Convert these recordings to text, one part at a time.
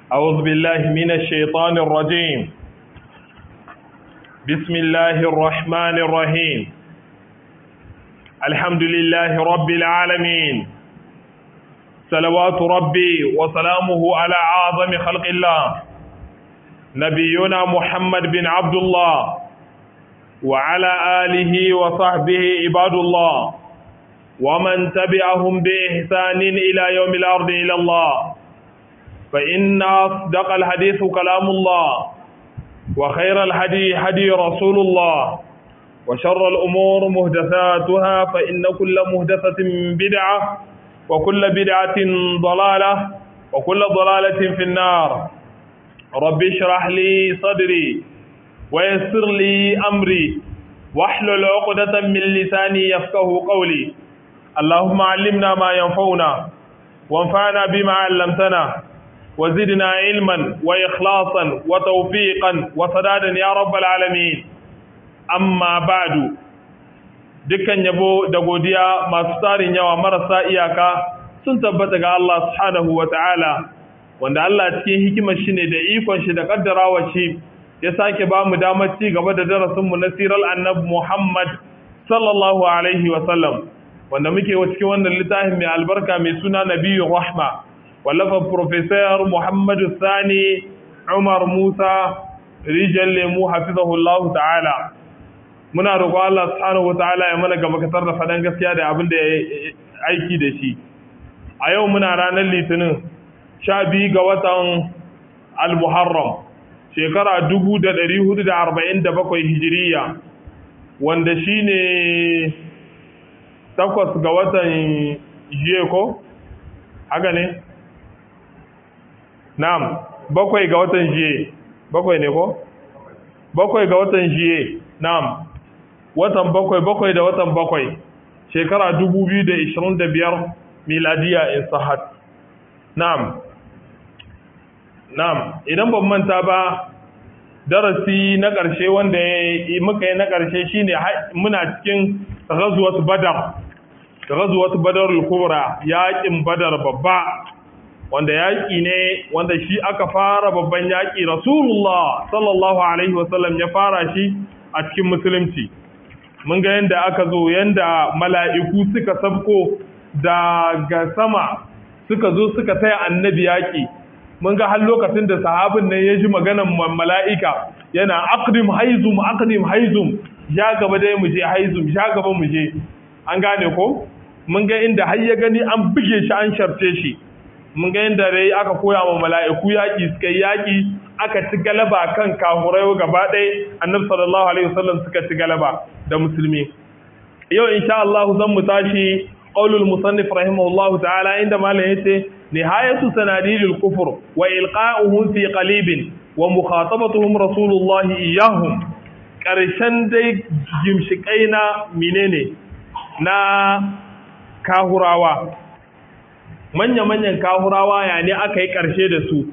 أعوذ بالله من الشيطان الرجيم بسم الله الرحمن الرحيم الحمد لله رب العالمين صلوات ربي وسلامه على أعظم خلق الله نبينا محمد بن عبد الله وعلى آله وصحبه عباد الله ومن تبعهم بإحسان إلى يوم الأرض إلى الله فإن أصدق الحديث كلام الله وخير الهدي هدي رسول الله وشر الأمور مهدثاتها فإن كل مهدثة بدعة وكل بدعة ضلالة وكل ضلالة في النار رب اشرح لي صدري ويسر لي أمري واحلل عقدة من لساني يفقه قولي اللهم علمنا ما ينفعنا وانفعنا بما علمتنا وزدنا علما وإخلاصا وتوفيقا وسدادا يا رب العالمين أما بعد dukkan yabo da godiya masu tarin yawa marasa iyaka sun tabbata ga Allah subhanahu wa ta'ala wanda Allah cikin hikimar shi ne da ikon shi da kaddarawa shi ya sake ba mu damar ci gaba da darasinmu na sirar annabi Muhammad sallallahu alaihi wa sallam wanda muke wa cikin wannan littafin mai albarka mai suna Nabiyyu Rahma wallafa Professor Muhammadu Sani Umar Musa Rijal Lemu hafizahullahu ta'ala muna roƙon Allah subhanahu wa ta'ala ya mana gaba katar da faɗan gaskiya da abin da ya aiki da shi a yau muna ranar litinin sha biyu ga watan al-muharram shekara dubu da ɗari hudu da arba'in da bakwai hijiriya wanda shi ne takwas ga watan jiye ko? haka ne? na'am bakwai ga watan jiye bakwai ne ko? bakwai ga watan jiye na'am watan bakwai bakwai da watan bakwai shekara dubu biyu da ishirin da biyar miladiya in sahat na'am na'am idan ban manta ba darasi na ƙarshe wanda muka yi na ƙarshe shine muna cikin ghazwat badar ghazwat badar al-kubra yaƙin badar babba wanda yaƙi ne wanda shi aka fara babban yaƙi rasulullah sallallahu alaihi wasallam ya fara shi a cikin musulunci mun ga yadda aka zo yadda mala'iku suka sabko daga sama suka zo suka taya annabi yaƙi mun ga har lokacin da sahabin nan ya ji maganan mala'ika yana aqdim haizum aqdim haizum ya gaba dai mu je haizum ya gaba mu je an gane ko mun ga inda har ya gani an buge shi an sharce shi mun ga inda dai aka koya wa mala'iku yaƙi suka yi yaƙi aka ci galaba kan kahurai gaba ɗaya annabi sallallahu alaihi wasallam suka ci galaba da musulmi yau insha Allah zan mu tashi qaulul musannif rahimahullahu ta'ala inda malam yace nihayatu sanadidil kufr wa ilqa'uhum fi qalibin wa mukhatabatuhum rasulullahi iyyahum karshen dai gimshikai na menene na kahurawa manya-manyan kahurawa ya ne aka yi karshe da su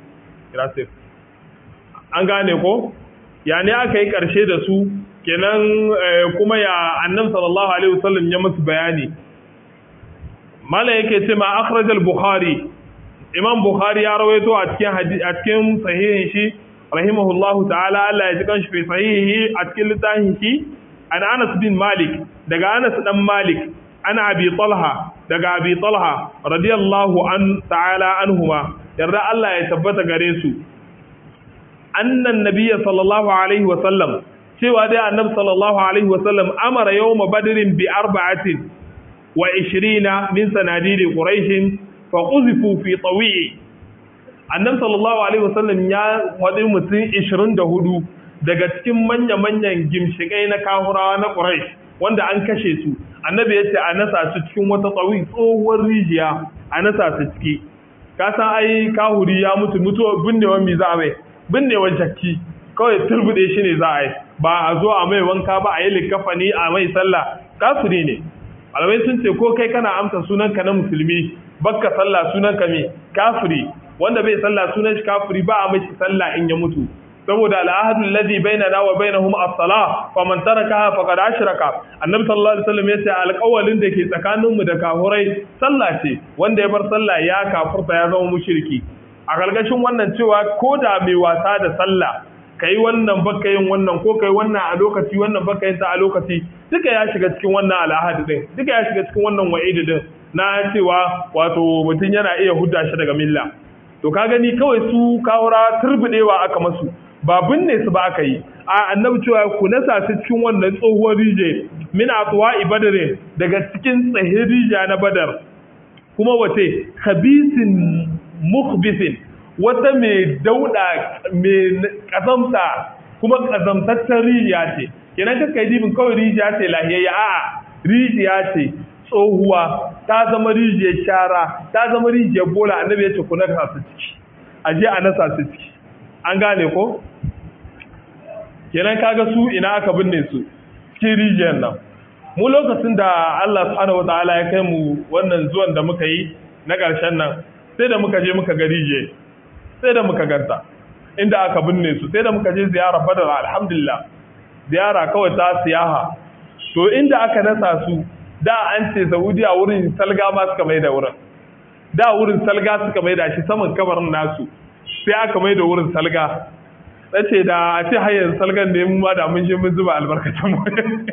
an gane ko ya ne aka yi karshe da su kenan kuma ya annan sallallahu alaihi wasallam ya musu bayani mala yake ce ma akhraj al-bukhari imam bukhari ya rawaito a cikin a cikin sahihin shi rahimahullahu ta'ala Allah ya ji kanshi fi sahihi a cikin littafin shi an Anas bin Malik daga Anas dan Malik ana Abi Talha daga Abi Talha radiyallahu an ta'ala anhuma yarda Allah ya tabbata gare su annan nabiyyi sallallahu alaihi wa sallam cewa dai annabi sallallahu alaihi wa sallam amara yawma badrin bi arba'atin wa 20 min sanadidi quraish fa quzifu fi tawi'i annabi sallallahu alaihi wa sallam ya wadi mutum 24 daga cikin manya-manyan gimshikai na kahurawa na quraish wanda an kashe su annabi ya ce a nasa su cikin wata tsawi tsohuwar rijiya a nasa su ciki ka san ai kahuri ya mutu mutuwa binnewan mi za a mai binnewan jakki kawai turbude shi ne za a yi ba a zo a mai wanka ba a yi likafani a mai sallah kafiri ne alamai sun ce ko kai kana amsa sunanka na musulmi bakka sallah sunanka me kafiri wanda bai sallah sunan shi kafiri ba a mai sallah in ya mutu saboda al'ahadul ladhi bainana wa bainahum as-salah fa man tarakaha faqad ashraka annabi sallallahu alaihi wasallam yace alƙawalin da ke tsakanin mu da kafurai sallah ce wanda ya bar sallah ya kafurta ya zama mushriki a galgashin wannan cewa ko da mai wasa da sallah kai wannan baka yin wannan ko kai wannan a lokaci wannan baka yin ta a lokaci duka ya shiga cikin wannan al'ahadi din duka ya shiga cikin wannan wa'idi din na cewa wato mutum yana iya hudda shi daga milla to ka gani kawai su kawura turbidewa aka masu ba binne su ba aka yi a annabi cewa ku nasa su cikin wannan tsohuwar rije min atwa ibadare daga cikin tsahin rija na badar kuma wace khabisin mukhbisin wata mai dauda mai kazamta kuma kazamtaccen rijiya ce kenan kaka yi dibin kawai rijiya ce lahiyayya a'a rijiya ce tsohuwa ta zama rijiyar shara ta zama rijiyar bola annabi ya ce ku nasa su ciki a je a nasa su ciki an gane ko kenan kaga su ina aka binne su cikin rijiyar nan mu lokacin da Allah subhanahu wataala ya kai mu wannan zuwan da muka yi na ƙarshen nan sai da muka je muka ga rijiyar sai da muka ganta inda aka binne su sai da muka je ziyara badar alhamdulillah ziyara kawai ta siyaha to inda aka nasa su da an ce saudiya wurin salga ma suka mai da wurin da wurin salga suka mai da shi saman kabarin nasu sai aka mai da wurin salga na ce da a ce hayar salgan da mu ma da mun je mun zuba albarkacin mu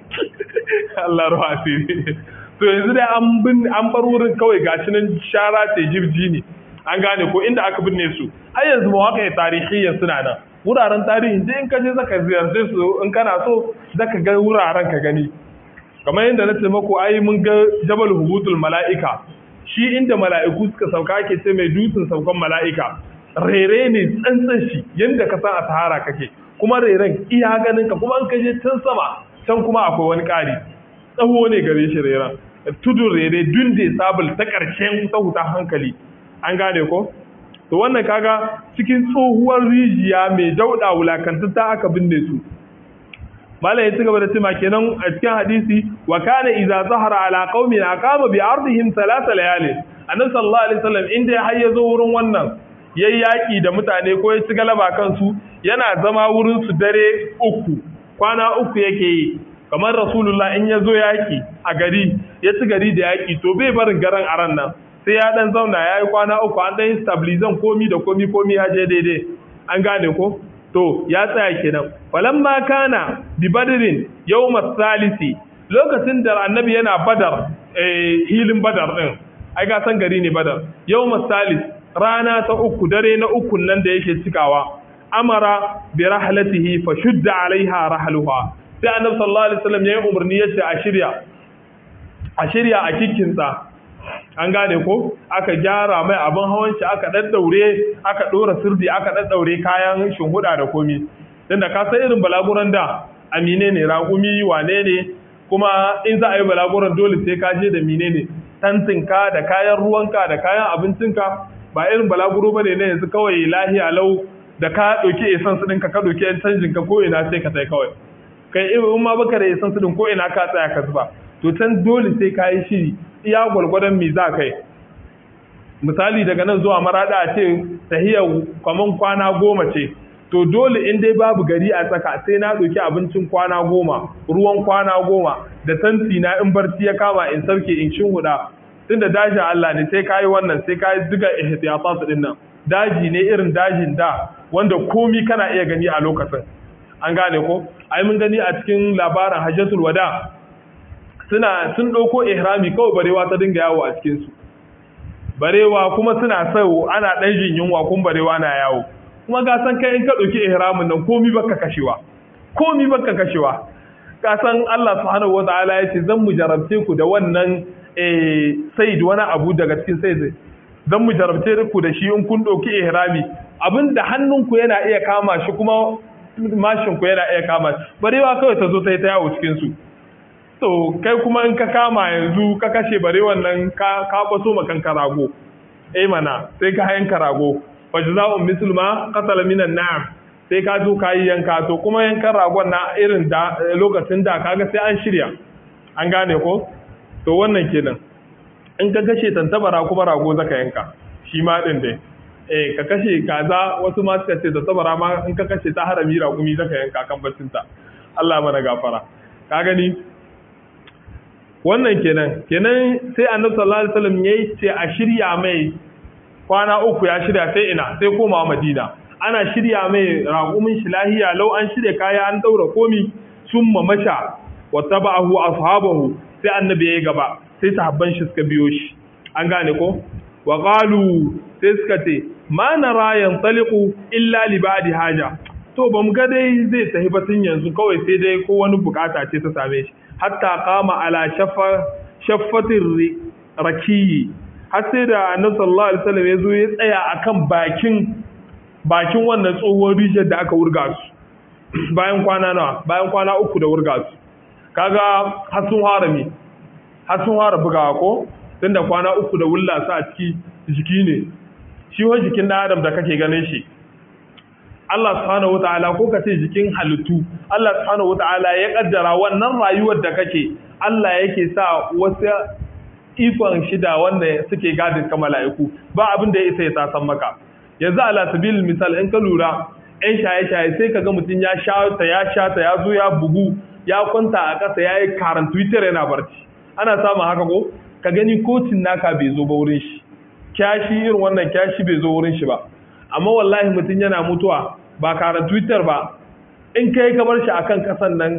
Allah ruwa asiri to yanzu dai an bin an bar wurin kawai gashi nan shara ce jibji ne an gane ko inda aka binne su har yanzu mawaƙa tarihiyya suna nan wuraren tarihi je in ka je zaka ziyarce su in kana so zaka ga wuraren ka gani kamar yadda na ce maku ai mun ga jabal hubutul mala'ika shi inda mala'iku suka sauka ake ce mai dutsen saukan mala'ika rere ne tsantsan shi yadda ka san a sahara kake kuma reren iya ganin ka kuma an ka je can sama can kuma akwai wani ƙari tsawo ne gare shi reren tudun rere dunde sabul ta ƙarshen ta hankali an gane ko to wannan kaga cikin tsohuwar rijiya mai dauɗa wulakantatta aka binne su malam ya ci gaba da cima kenan a cikin hadisi wa kana idza zahara ala qaumin aqama bi ardihim thalatha layali annabi sallallahu alaihi wasallam inda ya hayya zo wurin wannan yayi yaki da mutane ko ya ci galaba kansu yana zama wurin su dare uku kwana uku yake yi kamar rasulullah in ya zo yaki a gari ya ci gari da yaki to bai barin garan aran nan sai ya dan zauna ya yi kwana uku an dan stabilizan komi da komi komi ya je daidai an gane ko to ya tsaya kenan falamma kana bi badrin yawm salisi lokacin da annabi yana badar eh hilin badar din ai ga san gari ne badar yawm salis rana ta uku dare na uku nan da yake cikawa amara bi rahlatihi fa shudda alaiha rahluha sai annabi sallallahu alaihi wasallam yayi umarni yace a shirya a shirya a kikkinsa an gane ko aka gyara mai abin hawan shi aka daddaure aka dora sirdi aka daddaure kayan shinhuda da komi dan da ka san irin balaguran da amine ne raƙumi wane ne kuma in za a yi balaguran dole sai ka je da mine ne tantinka da kayan ruwanka da kayan abincinka ba irin balaguro ba ne na yanzu kawai lahiya lau da ka ɗauki esan su ɗinka ka ɗauki yan canjin ka ko ina sai ka sai kawai kai in ma baka da esan su ɗin ko ina ka tsaya ka zuba to can dole sai ka yi shiri iya gwargwadon mi za kai misali daga nan zuwa marada a ce tahiyar kwaman kwana goma ce to dole in dai babu gari a tsaka sai na ɗauki abincin kwana goma ruwan kwana goma da tanti na in barci ya kama in sarke in shin huda tunda dajin Allah ne sai kayi wannan sai kayi diga ihtiyatan din nan daji ne irin dajin da wanda komi kana iya gani a lokacin an gane ko ai mun gani a cikin labarin hajjatul wada suna sun ɗauko ihrami kawai barewa ta dinga yawo a cikinsu barewa kuma suna sau ana ɗan jin yunwa kun barewa na yawo kuma ga san kai in ka ɗauki ihramin nan komi baka kashewa komi baka kashewa ka san Allah subhanahu wataala ya ce zan mu jarabce ku da wannan eh said wani abu daga cikin said zan mu jarabce ku da shi in kun ɗauki ihrami abinda hannunku yana iya kama shi kuma mashin ku yana iya kama shi barewa kawai ta zo ta yi ta yawo cikin su to kai kuma in ka kama yanzu ka kashe bare wannan ka ka baso makan karago eh mana sai ka hayan karago fa jazaa'un misluma qatala minan na'am sai ka zo ka yi yanka to kuma yankan ragon na irin da lokacin da kaga sai an shirya an gane ko to wannan kenan in ka kashe tantabara kuma rago zaka yanka shi ma din dai eh ka kashe kaza wasu ma suka ce tantabara ma in ka kashe ta harami ragumi zaka yanka kan bacinta Allah mana gafara ka gani wannan kenan kenan sai annabi sallallahu alaihi wasallam yayi ce a shirya mai kwana uku ya shirya sai ina sai komawa madina ana shirya mai raƙumin shi lahiya lau an shirya kaya an ɗaura komi sun mamasha wa taba'ahu ashabahu sai annabi ya yi gaba sai sahabban shi suka biyo shi an gane ko wa qalu sai suka ce ma nara yantaliqu illa li ba'di haja to bamu ga dai zai tafi ba tun yanzu kawai sai dai ko wani bukata ce ta same shi hatta qama ala shaffa shaffatir rakiyi har sai da annabi sallallahu alaihi wasallam ya zo ya tsaya akan bakin bakin wannan tsohuwar rijiyar da aka wurga su bayan kwana nawa bayan kwana uku da wurga su kaga har sun fara mi har sun fara bugawa ko tunda kwana uku da wulla su a ciki jiki ne shi wani jikin ɗan adam da kake ganin shi Allah subhanahu wata'ala ko ka ce jikin halittu Allah subhanahu wata'ala ya kaddara wannan rayuwar da kake Allah yake sa wasu ikon shida wanda suke gadin ka mala'iku ba abin da ya isa ya tasan maka yanzu ala sabil misal in ka lura yan shaye-shaye sai ka ga mutum ya sha ta ya sha ta ya zo ya bugu ya kwanta a ƙasa ya yi karan twitter yana barci ana samun haka ko ka gani kocin naka bai zo ba wurin shi kyashi irin wannan kyashi bai zo wurin shi ba amma wallahi mutum yana mutuwa ba karan twitter ba in kai ka bar shi akan kasan nan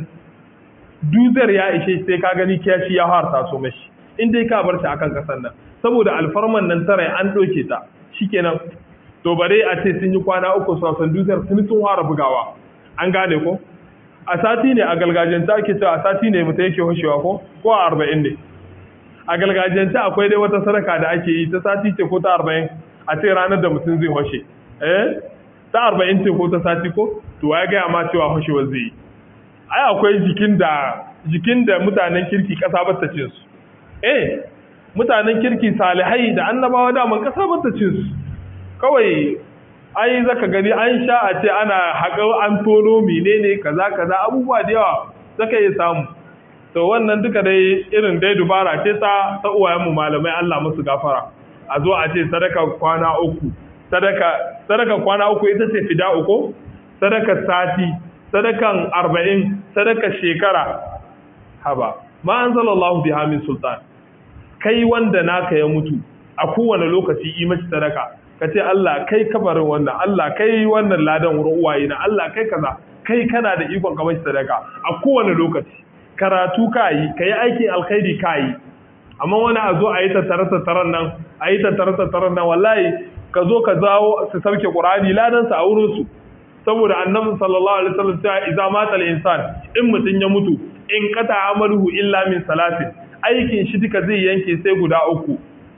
duzar ya ishe sai ka gani kyashi ya harta so mashi in dai ka bar shi akan kasan nan saboda alfarman nan tare an ɗauke ta shikenan to bare a ce sun yi kwana uku sosan dusar sun sun fara bugawa an gane ko a sati ne a galgajiyanta ake cewa a sati ne mutum yake hushewa ko ko a arba'in ne a galgajiyanta akwai dai wata sadaka da ake yi ta sati ce ko ta arba'in a ce ranar da mutum zai hushe eh ta arba'in ce ko ta sati ko to ya gaya ma cewa hushewar zai yi ai akwai jikin da jikin da mutanen kirki kasa ba ta cin su eh mutanen kirki salihai da annabawa daman kasa ba ta cin su kawai ai zaka gani an sha a ce ana haƙar an tono menene kaza kaza abubuwa da yawa zaka iya samu to wannan duka dai irin dai dubara ce ta ta uwayenmu malamai Allah musu gafara a zo a ce sadaka kwana uku sadaka sadaka kwana uku ita ce fida uku sadaka sati sadakan arba'in sadaka shekara haba ma anzalallahu biha min sultan kai wanda naka ya mutu a kowane lokaci yi mashi sadaka ka ce Allah kai kabarin wannan Allah kai wannan ladan wurin uwaye na Allah kai kaza kai kana da ikon ka mashi sadaka a kowane lokaci karatu ka yi ka yi aikin alkhairi ka yi amma wani a zo a yi tattare tattaren nan a yi tattare tattaren nan wallahi ka zo ka zawo su sauke qur'ani ladan sa a wurin su saboda annabi sallallahu alaihi wasallam ta idza mata al-insan in mutun ya mutu in qata amaluhu illa min salatin aikin shi duka zai yanke sai guda uku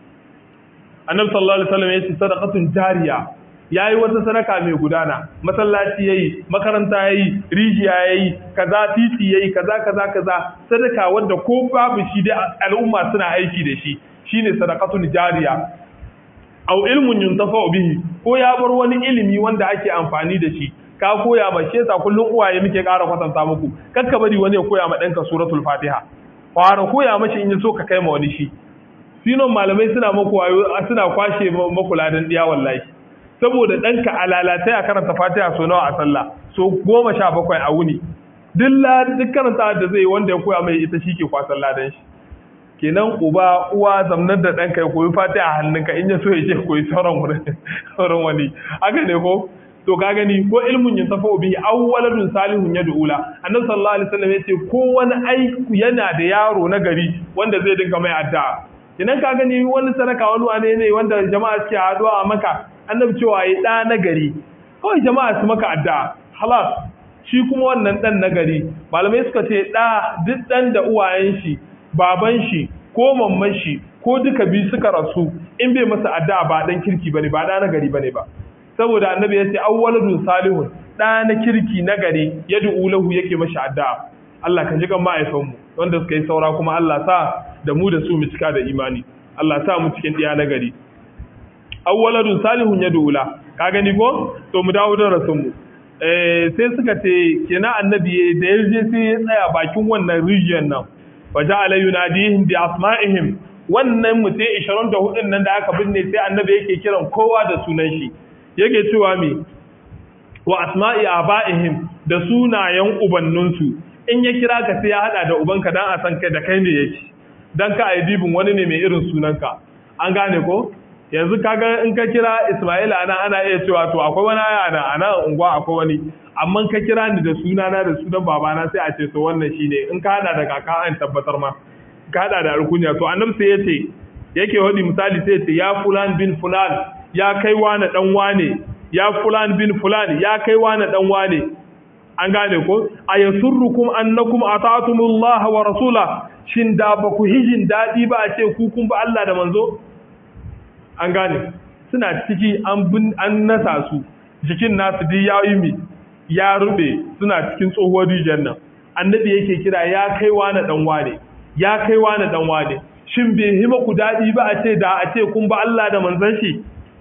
annabi sallallahu alaihi wasallam yace sadaqatun jariya yayi wata sadaka mai gudana masallaci yayi makaranta yayi rijiya yayi kaza titi yayi kaza kaza kaza sadaka wanda ko babu shi da al'umma suna aiki da shi shine sadaqatun jariya aw ilmun yuntafa bihi ko ya bar wani ilimi wanda ake amfani da shi ka koya ma shi yasa kullun uwaye muke ƙara kwatanta muku kakka bari wani ya koya ma ɗanka suratul fatiha fara koya mashi in ya so ka kai ma wani shi sinon malamai suna maku wayo suna kwashe maku ladan diya wallahi saboda ɗanka a lalata ya karanta fatiha so nawa a sallah so goma sha bakwai a wuni duk karanta da zai wanda ya koya mai ita shi ke kwasan ladan shi kenan uba uwa zamnar da ɗanka ya koyi fatiha a hannunka in ya so ya je koyi sauran wurin sauran wani haka ne ko to ka gani ko ilmun yin tafa bihi aw waladun salihun yad'ula annabi sallallahu alaihi wasallam yace ko wani aiki yana da yaro na gari wanda zai dinga mai addu'a idan ka gani wani sadaka wani wane ne wanda jama'a suke haduwa a maka annabi cewa yi ɗa na gari kawai jama'a su maka addu'a halas shi kuma wannan ɗan na gari malamai suka ce ɗa duk ɗan da uwayen shi baban shi ko mamman shi ko duka biyu suka rasu in bai masa addu'a ba ɗan kirki bane ba ɗa na gari bane ba saboda annabi ya ce awwaladun salihun ɗa na kirki na gari yad'u lahu yake mashi addu'a Allah ka ji kan ma'aifanmu wanda suka yi saura kuma Allah sa da mu da su mu cika da imani Allah sa mu cikin ɗiya na gari awwaladun salihun ya dula ka gani ko to mu dawo da rasul mu eh sai suka ce kenan annabi da ya je sai ya tsaya bakin wannan rijiyar nan wa ja'ala yunadihim bi asma'ihim wannan mutai 24 nan da aka binne sai annabi yake kiran kowa da sunan shi yake cewa me wa asma'i aba'ihim da sunayen ubanninsu in ya kira ka sai ya hada da ubanka dan a san kai da kai ne yake dan ka ayi bibin wani ne mai irin sunanka an gane ko yanzu kaga in ka kira Ismaila ana ana iya cewa to akwai wani aya ana ana unguwa akwai wani amma ka kira ni da sunana da sunan babana sai a ce to wannan shine in ka hada da kaka an tabbatar ma ka hada da alkunya to annabi sai yace yake wadi misali sai yace ya fulan bin fulan ya kai wani dan wane ya fulan bin fulan ya kai wani dan wane an gane ko ayasurrukum annakum ata'tumullah wa rasula shin da ba ku hijin dadi ba a ce ku kun ba Allah da manzo an gane suna ciki an bin an nasa su jikin nasu duk ya yi mi ya rube suna cikin tsohuwar rijiyar nan annabi yake kira ya kai wani dan wane ya kai wani dan wane shin bai hima ku dadi ba a ce da a ce kun ba Allah da manzon shi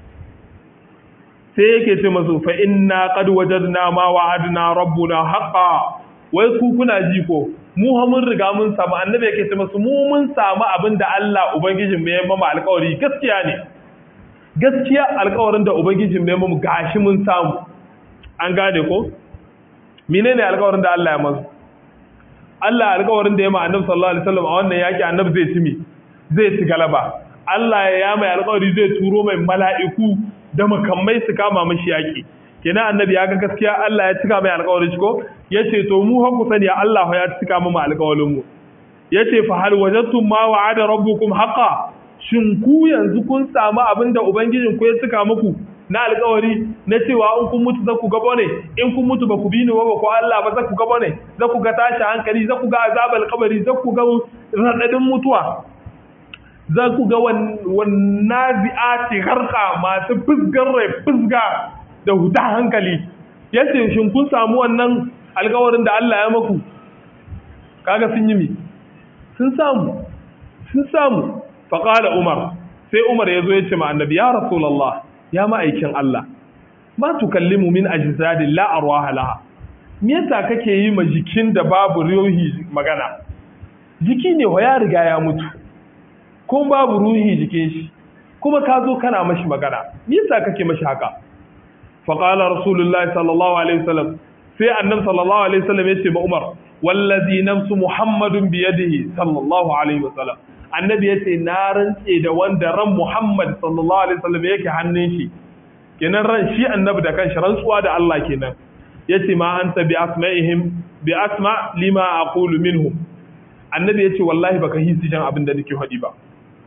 sai yake ce masu fa inna qad wajadna ma wa'adna rabbuna haqqan wai ku kuna ji ko mu ha mun riga mun samu annabi yake ce masu mu mun samu abin da Allah ubangijin mu ya mama alƙawari gaskiya ne gaskiya alƙawarin da ubangijin mu ya mama gashi mun samu an gane ko menene alƙawarin da Allah ya masu Allah alƙawarin da ya ma annabi sallallahu alaihi wasallam a wannan yaki annabi zai ci mi zai ci galaba Allah ya mai alƙawari zai turo mai mala'iku da makamai su kama mashi yaƙi kenan annabi ya ga gaskiya Allah ya cika mai alƙawarin ko yace to mu ha ku sani Allah ya cika mu alƙawarin mu yace fa hal wajadtum ma wa'ada rabbukum haqqan shin ku yanzu kun samu abin da ubangijin ku ya cika muku na alƙawari na cewa in kun mutu za ku gaba ne in kun mutu ba ku bi ni ba ko Allah ba za ku gaba ne za ku ga tashi hankali za ku ga azabal kabari za ku ga radadin mutuwa za ku ga wannan zi'ati harka masu fusgar rai fusga da huta hankali yace shin kun samu wannan alkawarin da Allah ya maku kaga sun yi mi sun samu sun samu faqala umar sai umar yazo ya ce ma annabi ya rasulullah ya ma'aikin Allah ma tukallimu min ajzadin la arwaha laha me yasa kake yi ma jikin da babu ruhi magana jiki ne wa ya riga ya mutu ko babu ruhi jikin shi kuma ka zo kana mashi magana me yasa kake mashi haka fa qala rasulullahi sallallahu alaihi wasallam sai annabi sallallahu alaihi wasallam yace ma Umar wallazi nafsu muhammadun bi yadihi sallallahu alaihi wasallam annabi yace na rantse da wanda ran muhammad sallallahu alaihi wasallam yake hannun shi kenan ran shi annabi da kanshi rantsuwa da Allah kenan yace ma anta bi asma'ihim bi asma lima aqulu minhum annabi yace wallahi baka hisi jan abin da nake faɗi ba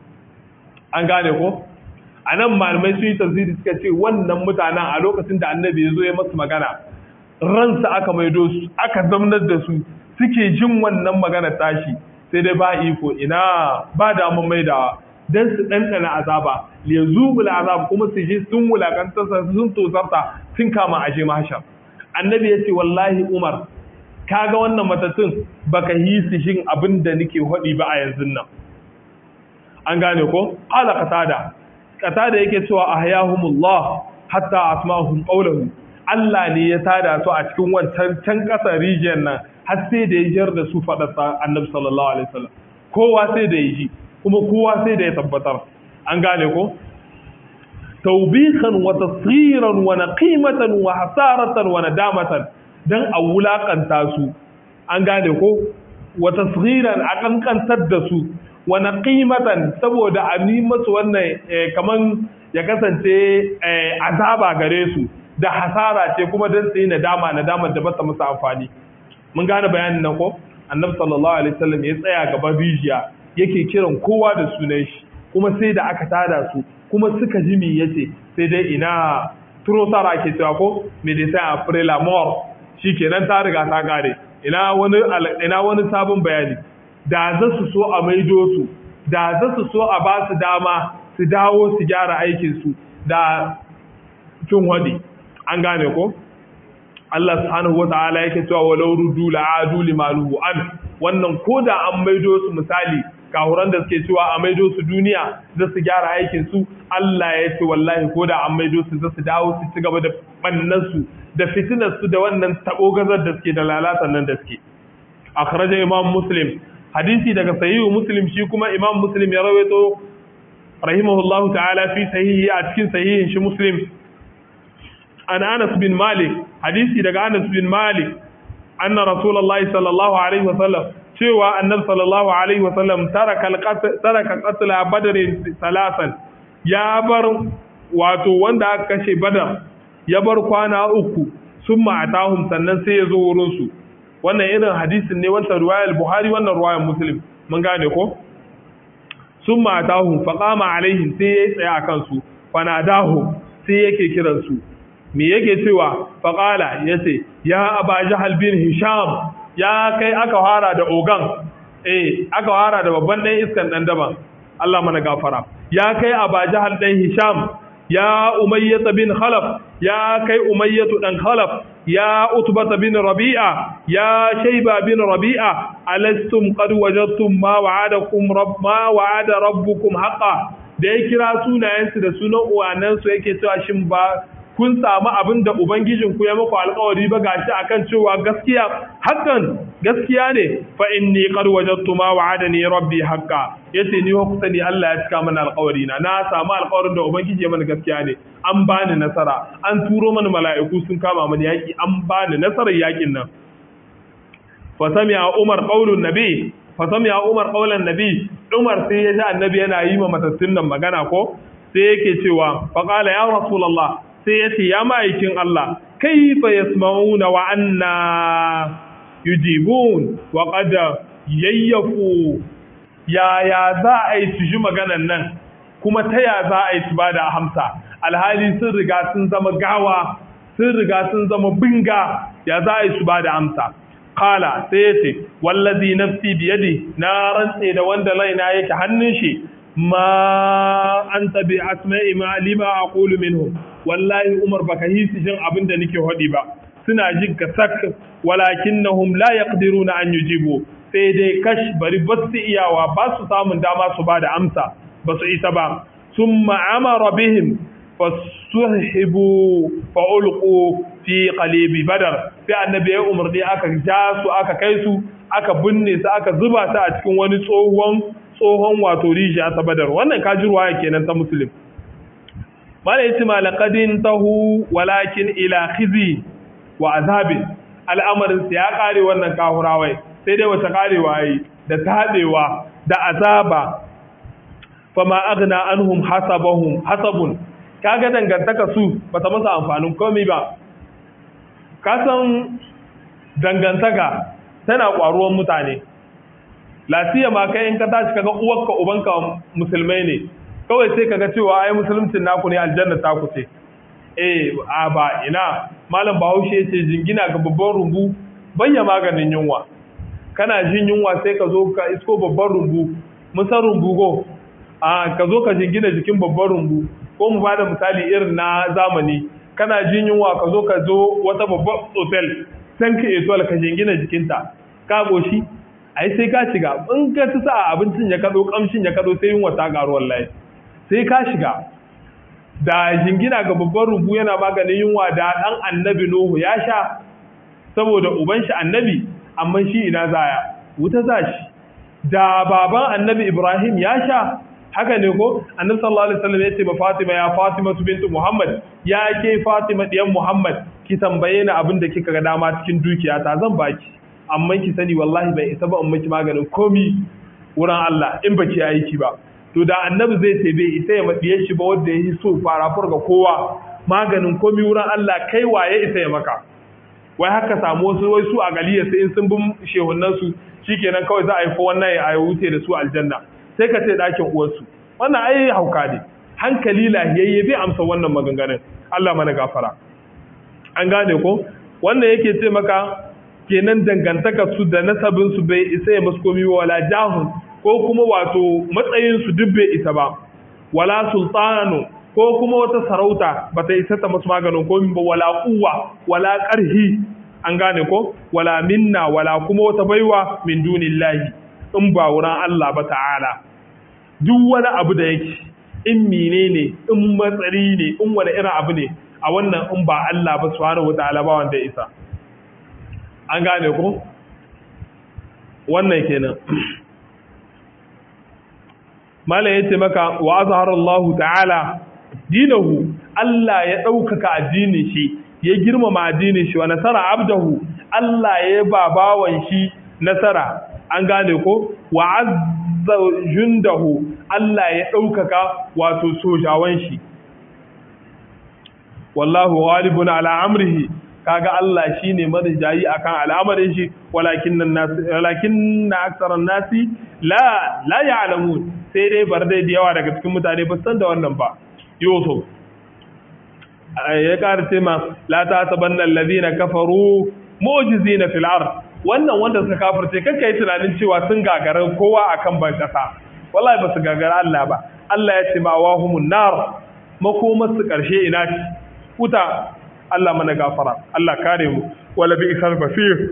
an gane ko a nan malamai sun yi tafsiri suka ce wannan mutanen a lokacin da annabi ya zo ya masu magana ransa aka maido su aka zamnar da su suke jin wannan magana tashi sai dai ba iko ina ba damun maidawa dan su ɗanɗana azaba ya zubula azab kuma su ji sun wulakanta sun tosarta sun kama aje mahashar annabi ya ce wallahi umar kaga wannan matattun baka yi su shin abin da nake faɗi ba a yanzu nan an gane ko ala qatada qatada yake cewa ahyahumullah hatta asma'uhum qawluhu Allah ne ya tada su a cikin wancan can kasar region nan har sai da ya jar da su fada Annabi sallallahu alaihi wasallam kowa sai da ya ji kuma kowa sai da ya tabbatar an gane ko tawbihan wa tasghiran wa naqimatan wa hasaratan wa nadamatan dan a wulakanta su an gane ko wa tasghiran a kankantar da su wani ƙimatan saboda a yi masu wannan kaman ya kasance azaba gare su da hasara ce kuma don su yi nadama nadamar da bata musu amfani mun gane bayanin nan ko annabi sallallahu alaihi wasallam ya tsaya gaban rijiya yake kiran kowa da sunan shi kuma sai da aka tada su kuma suka ji me yace sai dai ina turosara ke cewa ko medecin april amor shikenan ta riga ta kare ina wani ina wani sabon bayani da za su so a maido su da za su so a ba su dama su dawo su gyara aikinsu da cin wadi an gane ko Allah subhanahu wata'ala yake cewa walau rudu la'adu limaluhu an wannan koda an maido su misali kahuran da suke cewa a maido su duniya za su gyara aikin su Allah ya ce wallahi koda an maido su za su dawo su ci gaba da bannan su da fitinar su da wannan tabo gazar da suke da lalatan nan da suke akhraja imam muslim hadisi daga sahihu muslim shi kuma imam muslim ya rawaito rahimahullahu ta'ala fi sahihi a cikin sahihin shi muslim an anas bin malik hadisi daga anas bin malik anna rasulullahi sallallahu alaihi wasallam cewa annabi sallallahu alaihi wasallam taraka taraka qatl badr salasan ya bar wato wanda aka kashe badar ya bar kwana uku sun ma'atahum sannan sai ya zo wurinsu wannan irin hadisin ne wancan ruwayar buhari wannan ruwayar muslim mun gane ko sun ma'atahum faƙama alaihim sai ya yi tsaye a kansu fanadahu sai yake kiransu me yake cewa faƙala ya ce ya aba jahal bin hisham ya kai aka fara da ogan eh aka fara da babban ɗan iskan ɗan daban Allah mana gafara ya kai aba jahal ɗan hisham ya umayyata bin khalaf ya kai umayyatu ɗan khalaf ya utbata bin rabi'a ya shayba bin rabi'a alastum qad wajadtum ma wa'adakum rabb ma wa'ada rabbukum haqqan da ya kira sunayensu da sunan uwanansu yake cewa shin ba kun samu abin da Ubangijinku ya muku alkawari ba gashi akan cewa gaskiya hakan gaskiya ne fa inni qad wajadtu ma wa'adani rabbi haqqa yace ni ku sani Allah ya cika mana alkawari na na samu alkawarin da Ubangiji ya mana gaskiya ne an bani nasara an turo mana mala'iku sun kama mani yaki an bani nasarar yakin nan fa sami'a Umar qaulun nabi fa sami'a Umar qaulan nabi Umar sai ya ji annabi yana yi ma matattun nan magana ko sai yake cewa fa qala ya rasulullah sai ya ce ya ma'aikin Allah kaifa yasma'una wa anna yujibun wa qad yayyafu ya ya za a yi su ji maganan nan kuma ta ya za a yi su bada hamsa alhali sun riga sun zama gawa sun riga sun zama binga ya za a yi su bada amsa kala sai ya ce wallazi nafsi biyadi na rantse da wanda laina yake hannun shi ma an tabi asma'i ma lima aqulu minhum wallahi umar baka hisi jin abin da nake hodi ba suna jin ka sak walakinnahum la yaqdiruna an yujibu sai dai kash bari ba su iyawa ba su samun dama su ba da amsa ba su isa ba summa amara bihim fasuhibu fa ulqu fi qalibi badar sai annabi ya umarni aka ja su aka kai su aka binne su aka zuba su a cikin wani tsohon tsohon wato rijiya ta badar wannan kajirwa kenan ta muslim mala yace malaqadin tahu walakin ila khizi wa azabin al'amarin ya kare wannan kahurawai sai dai wata karewa yi da tabewa da azaba fama aghna anhum hasabahum hasabun kaga dangantaka su bata masa amfanin komai ba kasan dangantaka tana kwaruwan mutane lafiya ma kai in ka tashi kaga uwarka ubanka musulmai ne kawai sai kaga cewa ai musulmcin naku ne aljanna ta ku ce eh a ba ina malam bahaushe yace jingina ga babban rumbu bayya maganin yunwa kana jin yunwa sai ka zo ka isko babban rumbu musan rumbu go a ka zo ka jingina jikin babban rumbu ko mu bada misali irin na zamani kana jin yunwa ka zo ka zo wata babban hotel san ka eto ka jingina jikinta ka goshi ai sai ka shiga in ka ci sa abincin ya kado kamshin ya kado sai yunwa ta garu wallahi sai ka shiga da jingina ga babban rubu yana maganin yunwa da dan annabi Nuhu ya sha saboda uban shi annabi amma shi ina zaya wuta zashi da baban annabi Ibrahim ya sha haka ne ko annabi sallallahu alaihi wasallam yace ba Fatima ya Fatima bintu Muhammad ya ke Fatima diyan Muhammad ki tambaye ni abin da kika ga dama cikin dukiyata zan baki amma ki sani wallahi bai isa ba in miki maganin komi wurin Allah in baki aiki ba to da annabi zai ce bai isa ya maɗiye shi ba wanda ya yi so fara ga kowa maganin komi wurin Allah kai waye isa ya maka wai haka samu wasu wai su a galiya sai in sun bin shehunan su shikenan kawai za a yi fa wannan ya wuce da su aljanna sai ka ce ɗakin uwarsu wannan ai hauka ne hankali lahiyayye bai amsa wannan maganganun Allah mana gafara an gane ko wannan yake ce maka kenan dangantaka su da nasabin su bai isa ya maskomi wala jahun ko kuma wato matsayin su duk bai isa ba wala sultanu ko kuma wata sarauta bata isa ta masu maganin ko ba wala kuwa wala karhi an gane ko wala minna wala kuma wata baiwa min dunillahi in ba wurin Allah ba ta'ala duk wani abu da yake in menene in matsari ne in wani irin abu ne a wannan in ba Allah ba subhanahu wataala ba wanda isa an gane ko wannan kenan malam yace maka wa azhara Allah ta'ala dinahu Allah ya ɗaukaka addinin shi ya girmama addinin shi wa nasara abdahu Allah ya ba bawan shi nasara an gane ko wa azza jundahu Allah ya ɗaukaka wato sojawan shi wallahu ghalibun ala amrihi kaga Allah shine marijayi akan al'amarin shi walakin nas walakin aktsaran nasi la la ya'lamun sai dai bar dai da yawa daga cikin mutane ba san da wannan ba yusuf ya ƙara ce ma la ta sabanna alladhina kafaru mu'jizina fil ard wannan wanda suka kafirce kanka yi tunanin cewa sun gagara kowa akan ban kasa wallahi ba su gagara Allah ba Allah ya ce ma wahumun nar makomar su karshe ina ce wuta Allah mana gafara Allah kare mu wala bi isal basir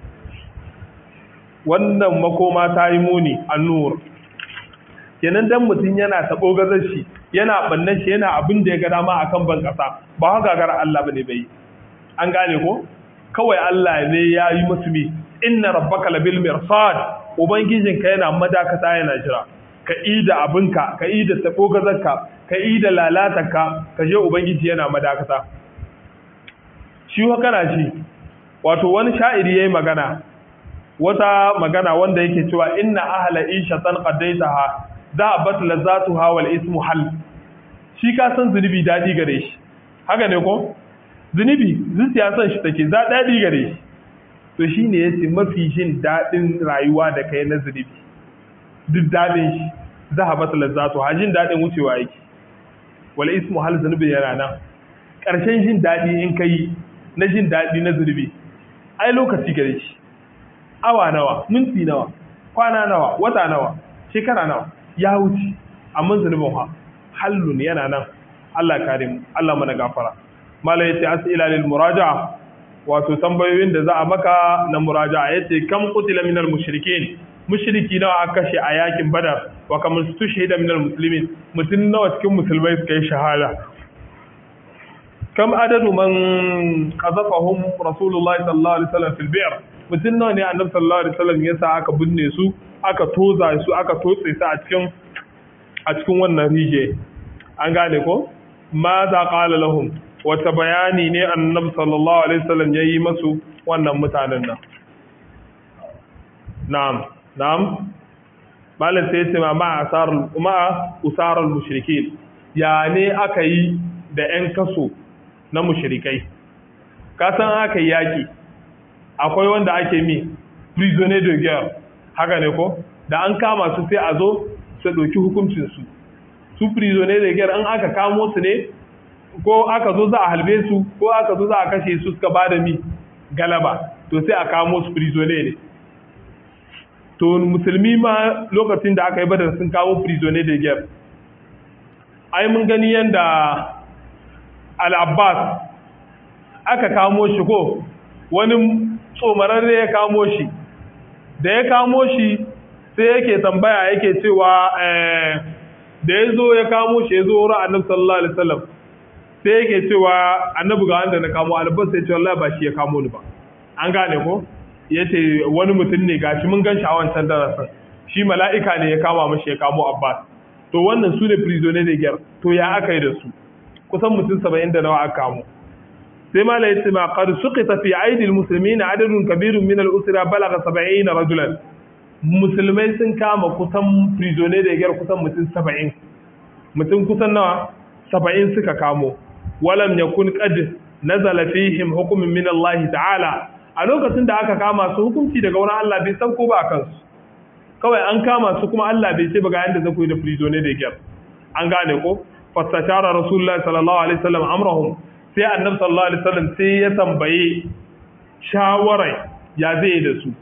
wannan makoma ta yi muni annur kenan dan mutum yana tabo gazar shi yana bannan shi yana abin da ya ga dama akan ban kasa ba ha gagara Allah bane bai an gane ko kawai Allah ne ya yi musu mi inna rabbaka labil mirsad ubangijinka yana madakata yana jira ka ida abinka ka ida tabo gazarka ka ida lalatarka ka je ubangiji yana madakata shi wa kana shi wato wani sha'iri yayi magana wata magana wanda yake cewa inna ahla ishatan qaddaitaha dhahabat lazatuha wal ismu hal shi ka san zunubi dadi gare shi haka ne ko zunubi zuciya san shi take za dadi gare shi to shine yace mafi jin dadin rayuwa da kai na zunubi duk dadin shi dhahabat lazatuha jin dadin wucewa yake wal ismu hal zunubi yana nan ƙarshen jin daɗi in kai na jin daɗi na zurbi ai lokaci gare shi awa nawa minti nawa kwana nawa wata nawa shekara nawa ya wuce amma zurbin ha hallun yana nan Allah kare mu Allah mana gafara mala yace as'ila lil muraja'a wato tambayoyin da za a maka na muraja'a yace kam qutila minal mushrikeen mushriki nawa aka kashe a yakin badar wa kam tushhida minal muslimin mutun nawa cikin musulmai suka yi shahada kam adadu man qazafahum rasulullahi sallallahu alaihi wasallam fil bi'r mutun nawa ne annabi sallallahu alaihi wasallam yasa aka binne su aka toza su aka totse su a cikin a cikin wannan rije an gane ko ma za qala lahum wata bayani ne annabi sallallahu alaihi wasallam yayi masu wannan mutanen nan na'am na'am malam sai ce ma asarul ma usarul mushrikin ya ne aka yi da ƴan kaso na mushrikai ka san aka yi yaki akwai wanda ake mi prisoner de guerre haka ne ko da an kama su sai a zo su ɗauki hukuncin su su prisoner de guerre an aka kamo su ne ko aka zo za a halbe su ko aka zo za a kashe su suka bada mi galaba to sai a kamo su prisoner ne to musulmi ma lokacin da aka yi badar sun kawo prisoner de guerre ai mun gani yanda al-abbas aka kamo shi ko wani tsomararre ya kamo shi da ya kamo shi sai yake tambaya yake cewa da ya zo ya kamo shi ya zo wurin annabi sallallahu alaihi wasallam sai yake cewa annabi ga wanda na kamo albas sai ce wallahi ba shi ya kamo ni ba an gane ko yace wani mutum ne gashi mun gan shi a wancan darasin shi mala'ika ne ya kama mashi ya kamo abbas to wannan su ne prisoner de guerre to ya aka yi da su kusan mutum saba'in da nawa aka kamo sai ma laiti ma qad suqita fi aidi almuslimin adadun kabirun min al-usra balagha 70 rajulan musulmai sun kama kusan prisoner da gyar kusan mutum 70 mutum kusan nawa 70 suka kamo walam yakun qad nazala fihim hukmun min Allah ta'ala a lokacin da aka kama su hukunci daga wurin Allah bai san ko ba kansu kawai an kama su kuma Allah bai ce ba ga yanda zai koyi da prisoner da gyar an gane ko fasatara rasulullahi sallallahu alaihi wasallam amrahum sai annabi sallallahu alaihi wasallam sai ya tambaye shawarai ya zai da su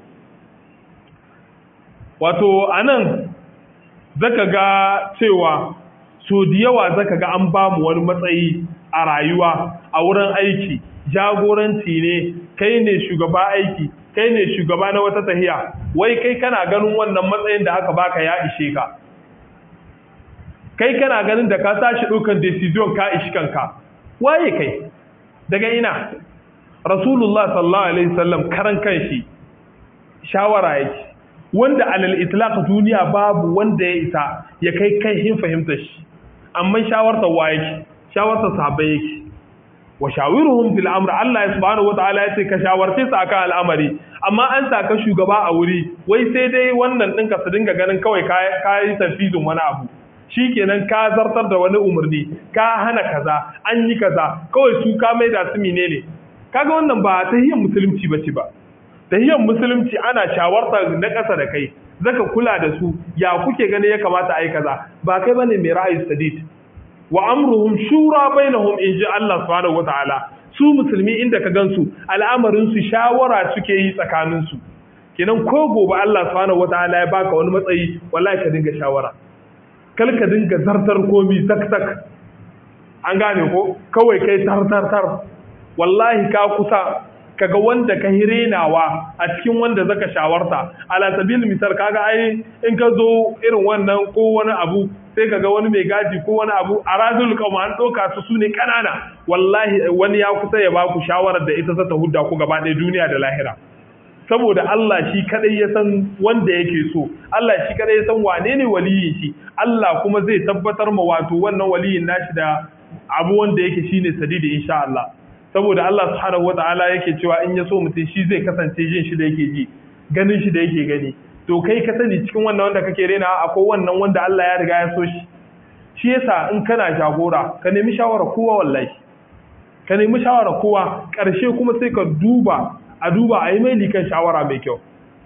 wato anan zaka ga cewa so da yawa zaka ga an ba mu wani matsayi a rayuwa a wurin aiki jagoranci ne kai ne shugaba aiki kai ne shugaba na wata tahiya wai kai kana ganin wannan matsayin da aka baka ya ishe ka kai kana ganin da ka tashi ɗaukan decision ka ishi kanka waye kai daga ina rasulullah sallallahu alaihi wasallam karan kanshi shawara yake wanda alal itlaq duniya babu wanda ya isa ya kai kai hin fahimta shi amma shawarta wa yake shawarta sahabbai yake wa shawiruhum fil amr Allah subhanahu wataala yace ka shawarce su akan al'amari amma an saka shugaba a wuri wai sai dai wannan ɗinka su dinga ganin kawai kai tafizin wani abu shikenan ka zartar da wani umarni ka hana kaza an yi kaza kawai su ka mai da su menene kaga wannan ba tahiyyar musulunci bace ba tahiyyar musulunci ana shawarta na ƙasa da kai zaka kula da su ya kuke gani ya kamata a yi kaza ba kai bane mai ra'ayi sadid wa amruhum shura bainahum in ji Allah subhanahu wataala su musulmi inda ka gansu al'amarin su shawara suke yi tsakanin su kenan ko gobe Allah subhanahu wataala ya baka wani matsayi wallahi ka dinga shawara kal ka dinga zartar komi tak tak an gane ko kawai kai tar tar tar wallahi ka kusa kaga wanda ka hirenawa a cikin wanda zaka shawarta ala sabil misal kaga ai in ka zo irin wannan ko wani abu sai kaga wani mai gaji ko wani abu a razul kauma an doka su sune kanana wallahi wani ya kusa ya baku shawarar da ita za ta hudda ku gaba ɗaya duniya da lahira saboda Allah shi kadai ya san wanda yake so Allah shi kadai ya san wane ne waliyin shi Allah kuma zai tabbatar ma wato wannan waliyin nashi da abu wanda yake shine sadidi insha Allah saboda Allah subhanahu wata'ala yake cewa in ya so mutum shi zai kasance jin shi da yake ji ganin shi da yake gani to kai ka sani cikin wannan wanda kake rena akwai wannan wanda Allah ya riga ya so shi shi yasa in kana jagora ka nemi shawara kowa wallahi ka nemi shawara kowa karshe kuma sai ka duba a duba a yi mai likan shawara mai kyau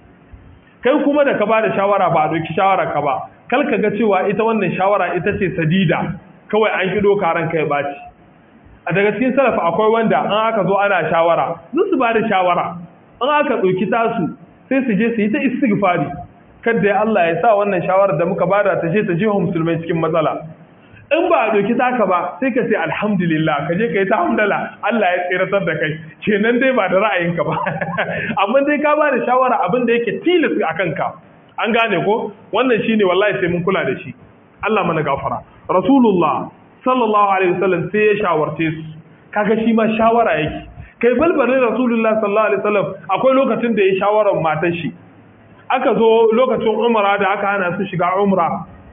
kai kuma da ka ba da shawara ba a doki shawara ka ba kal ka ga cewa ita wannan shawara ita ce sadida kawai an kido karan kai baci a daga cikin salafa akwai wanda an aka zo ana shawara zan su ba da shawara an aka ɗauki tasu sai su je su yi ta istighfari kadda ya Allah ya sa wannan shawarar da muka bada ta je ta je musulmai cikin matsala in ba a ɗauki taka ba sai ka ce alhamdulillah ka je ka yi ta hamdala Allah ya tsiratar da kai kenan dai ba da ra'ayinka ba amma dai ka ba da shawara abin da yake tilas a kanka an gane ko wannan shine wallahi sai mun kula da shi Allah mana gafara rasulullah sallallahu alaihi wasallam sai ya shawarce su kaga shi ma shawara yake kai balbalin rasulullah sallallahu alaihi wasallam akwai lokacin da ya shawarar matar shi aka zo lokacin umra da aka hana su shiga umra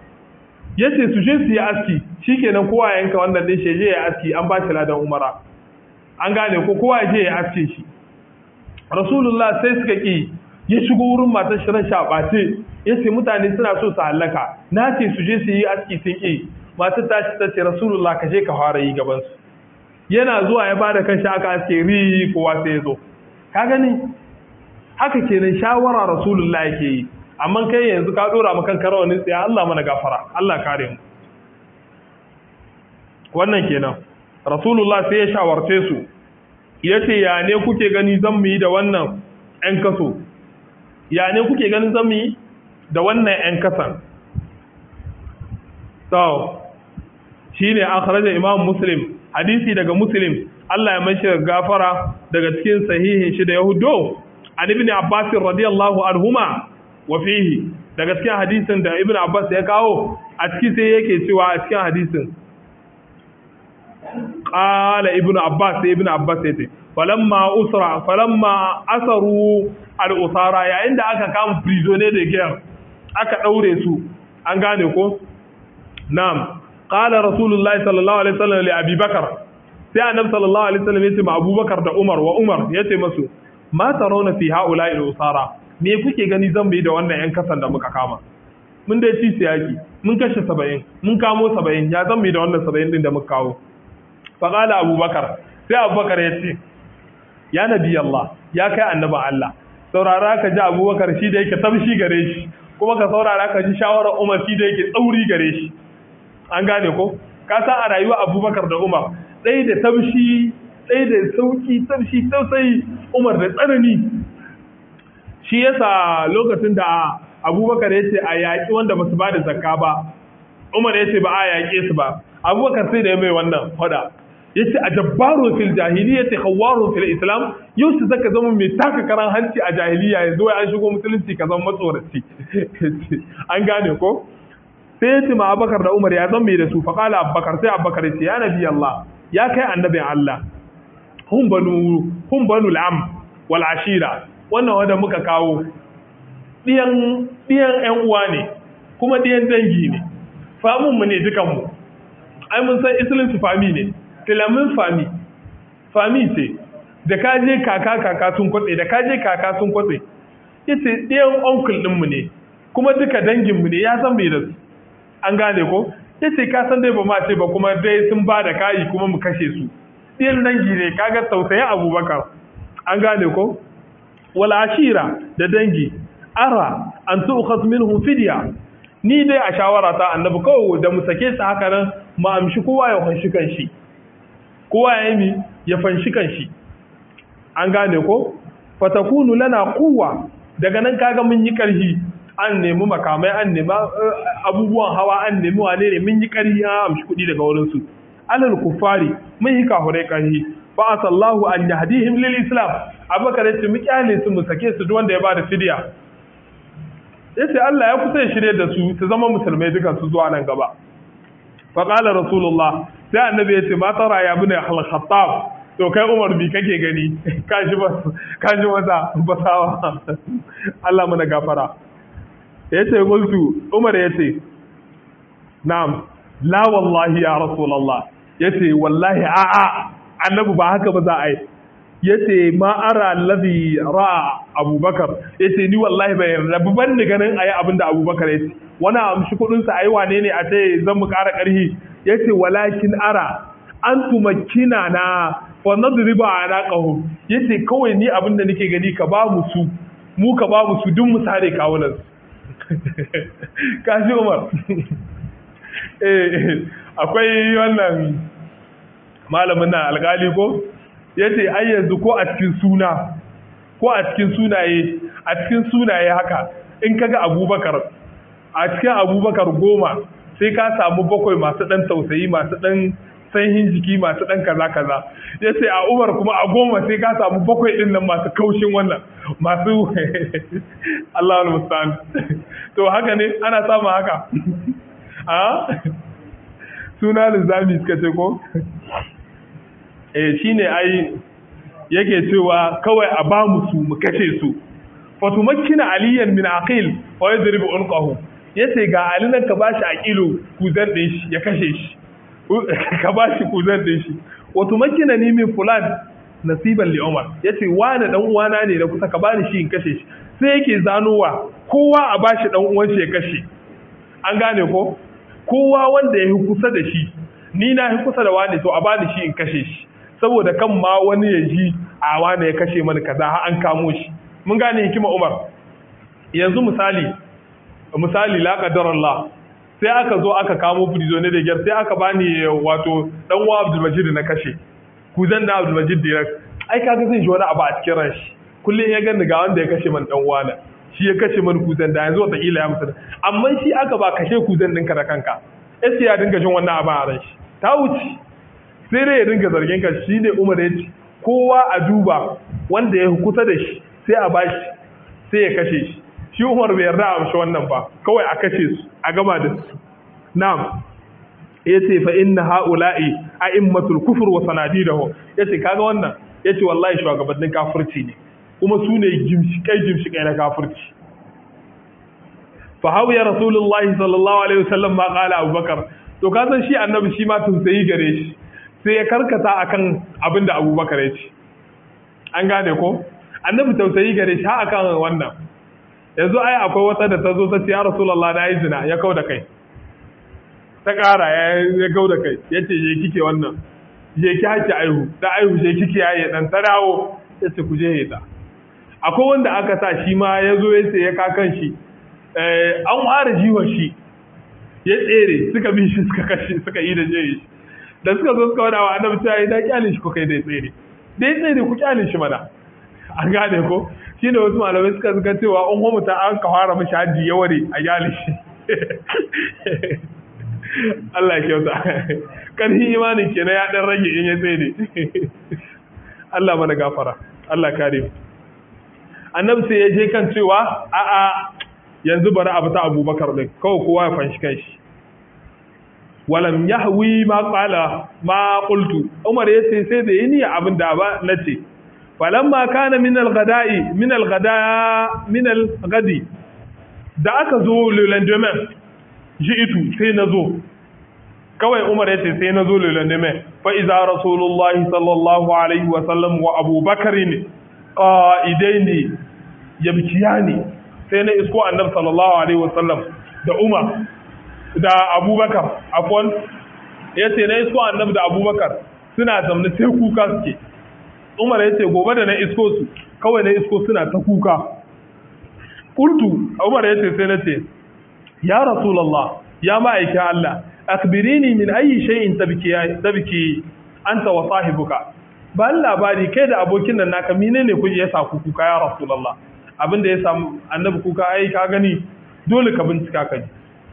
yace su je su yi aski shikenan kowa yanka wannan din shi je ya aski an ba shi ladan umra an gane ko kowa je ya aske shi rasulullah sai suka ki ya shigo wurin matar shi ran shabace yace mutane suna so su hallaka na ce su je su yi aski sun ki matar ta ce ta ce rasulullah ka je ka fara yi gaban su yana zuwa ya bada kanshi aka aske ri kowa sai ya zo ka gani haka kenan shawara rasulullah yake yi amma kai yanzu ka dora maka karawanin tsaya Allah mana gafara Allah kare mu wannan kenan rasulullah sai ya shawarce su yace ya ne kuke gani zan mu yi da wannan ɗan kaso ya ne kuke ganin zan mu yi da wannan ɗan kasan so shine akhraja imam muslim hadisi daga muslim Allah ya mashi gafara daga cikin sahihin shi da yahudo an ibn abbas radiyallahu anhuma wa fihi daga cikin hadisin da ibn abbas ya kawo a ciki sai yake cewa a cikin hadisin qala ibn abbas ibn abbas yace falamma usra falamma asaru al usara yayin da aka kama prisoner da giyan aka daure su an gane ko na'am qala rasulullahi sallallahu alaihi wasallam li abi bakar sai annabi sallallahu alaihi wasallam yace ma abubakar da umar wa umar yace masu ma tarawna fi haula'i al usara me kuke gani zan bi da wannan yan kasan da muka kama mun dai ci siyaki mun kashe 70 mun kamo 70 ya zan bi da wannan 70 din da muka kawo fa qala abubakar sai abubakar ya ce ya nabi Allah ya kai annaba Allah saurara ka ji abubakar shi da yake tamshi gare shi kuma ka saurara ka ji shawarar umar shi da yake tsauri gare shi an gane ko ka san a rayuwa abubakar da umar ɗaya da tamshi ɗaya da sauki tamshi tausayi umar da tsanani shi yasa lokacin da abubakar ya ce a yaƙi wanda ba su ba da zakka ba umar ya ce ba a yaƙe su ba abubakar sai da ya mai wannan fada ya ce a jabbarun fil jahiliya ta hawarun fil islam yau su zaka zama mai taka karan hanci a jahiliya yanzu wai an shigo musulunci ka zama matsoraci an gane ko sai ya ce ma abubakar da umar ya zan mai da su faƙala abubakar sai abubakar ya ce ya nabi allah ya kai annabin allah hun banu hun banu al'am wal ashira wannan wanda muka kawo ɗiyan ‘yan uwa ne kuma ɗiyan dangi ne famunmu ne dukanmu ai mun san isilin su fami ne filamin fami fami ce da kaje kaka kaka sun kwatse da kaje kaka sun kwatse ita ɗiyan onkul ɗinmu ne kuma duka danginmu ne ya san bai da su an gane ko yace ka san dai ba ma ce ba kuma dai sun ba da kayi kuma mu kashe su ɗiyan dangi ne kaga tausayin abubakar an gane ko wal ashira da dangi ara an tu'khas minhum fidya ni dai a shawara ta annabi kawai da mu sake su haka nan mu amshi kowa ya fanshi kanshi kowa ya yi ya fanshi kanshi an gane ko fatakunu lana kuwa daga nan kaga mun yi karhi an nemi makamai an nemi abubuwan hawa an nemi wane ne mun yi karhi an amshi kuɗi daga wurin su alal kufari mun yi kahurai karhi fa asallahu an yahdihim lil islam abubakar yace mu kyale su mu sake su duk wanda ya bada fidiya yace Allah ya kusa ya shirye da su su zama musulmai dukan su zuwa nan gaba fa qala rasulullah sai annabi yace ma tara ya bin al-khattab to kai Umar bi kake gani kaji ba kaji wata basawa Allah mana gafara yace qultu Umar yace na'am la wallahi ya rasulullah yace wallahi a a annabi ba haka ba za a yi yace ma ara allazi ra'a abubakar yace ni wallahi bai rabu ban ni ganin ayi abinda abubakar yace wani amshi kudin sa ayi wane ne a ce zan mu ƙara ƙarhi yace walakin ara an tumakkina na fa nadriba anaqahum yace kawai ni abinda nake gani ka ba mu su mu ka ba mu su duk mu sare kawunan kashi umar eh akwai wannan malamin na alkali ko yace ai yanzu ko a cikin suna ko a cikin sunaye a cikin sunaye haka in kaga abubakar a cikin abubakar goma sai ka samu bakwai masu dan tausayi masu dan sanyin jiki masu dan kaza kaza yace a umar kuma a goma sai ka samu bakwai din nan masu kaushin wannan masu Allahu musta'an to haka ne ana samu haka a suna lizami suka ce ko eh shine ai yake cewa kawai a ba mu su mu kashe su fatumakkina aliyan min aqil wa yadribu unqahu yace ga ali nan ka bashi aqilu kuzan din shi ya kashe shi ka bashi kuzan din shi wa tumakkina ni min fulan nasiban li umar yace wani dan uwana ne da kusa ka bani shi in kashe shi sai yake zanowa kowa a bashi dan uwan shi ya kashe an gane ko kowa wanda ya kusa da shi ni na kusa da wani to a bani shi in kashe shi saboda kan ma wani ya ji a wani ya kashe mani kaza har an kamo shi mun gane hikima Umar yanzu misali misali la qadar Allah sai aka zo aka kamo prisoner da gyar sai aka bani wato dan uwa Abdul Majid na kashe ku zan da Abdul Majid direct ai kaga zai ji wani abu a cikin ran shi kullum ya gani ga wanda ya kashe man dan uwa na shi ya kashe man kuzan da yanzu wata ya mutu amma shi aka ba kashe kuzan ɗinka da kanka sai ya dinga jin wannan abin a ran shi ta wuce sai dai ya dinga zargin ka shi ne umar ya ce kowa a duba wanda ya kusa da shi sai a bashi sai ya kashe shi shi umar bai yarda a amshi wannan ba kawai a kashe su a gama da su na'am ya ce fa inna ha'ula'i a immatul kufur wa sanadidahu ya ce kaga wannan ya ce wallahi shugabannin kafirci ne kuma su ne gimshikai gimshikai na kafirci fa hawiya rasulullahi sallallahu alaihi wasallam ma qala abubakar to ka san shi annabi shi ma tausayi gare shi sai ya karkata akan abin da abubakar ya ce an gane ko annabi tausayi gare shi ha akan wannan yanzu ai akwai wata da ta zo ta ce ya rasulullah na yi zina ya kau da kai ta ƙara ya kau da kai ya ce je kike wannan je ki haki aihu da aihu je kike yaye dan ta dawo ya ce ku je ta akwai wanda aka sa shi ma ya zo ya ce ya kakan shi an ware jiwon shi ya tsere suka bi shi suka kashe suka yi da jeri da suka zo suka wadawa annabi ta yi da kyale shi ko kai da tsere da ya tsere ku kyale shi mana an gane ko shi ne wasu malamai suka suka cewa an homu ta an kawara mashi hajji ya ware a kyale shi Allah ya kyauta karhin imanin kenan ya dan rage in ya tsere Allah mana gafara Allah kare mu annabi sai ya je kan cewa a'a yanzu bari abu ta abubakar ɗin kawai kowa ya fanshi kanshi walam yahwi ma qala ma qultu umar yace sai da yini abin da ba nace falamma kana min al-ghada'i min al-ghada min al-ghadi da aka zo le lendemain ji'itu sai nazo kawai umar yace sai nazo le lendemain fa iza rasulullahi sallallahu alaihi wa sallam wa abubakar ne qa'idaini yabkiyani sai na isko annabi sallallahu alaihi wasallam da umar da abubakar afon ya ce na isko annabi da abubakar suna zamne sai kuka suke umar ya ce gobe da na isko su kawai na isko suna ta kuka kultu umar ya ce sai na ce ya rasulallah ya ma'aikin allah akbirini min ayi shay'in tabki tabki anta wa sahibuka ba labari kai da abokin nan naka menene kuje ya sa ku kuka ya rasulullah abinda ya samu annabi kuka ai ka gani dole ka bincika ka ji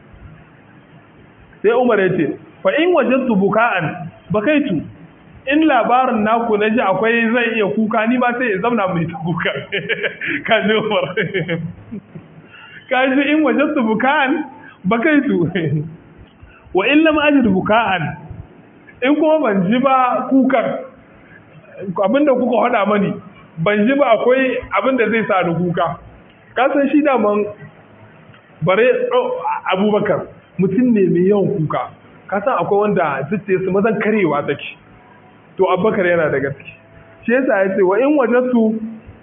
sai umar ya ce fa in wajadtu buka'an bakaitu in labarin naku na ji akwai zai iya kuka ni ba sai ya zauna mai ta kuka ka ji umar ka ji in wajadtu buka'an bakaitu wa in lam ajid buka'an in kuma ban ji ba kukan abinda kuka hada mani ban ji ba akwai abinda zai sa ni kuka kasan shi daman bare abubakar mutum ne mai yawan kuka kasan akwai wanda zuciya su mazan karewa take to abubakar yana da gaske shi yasa ya ce wa in wajattu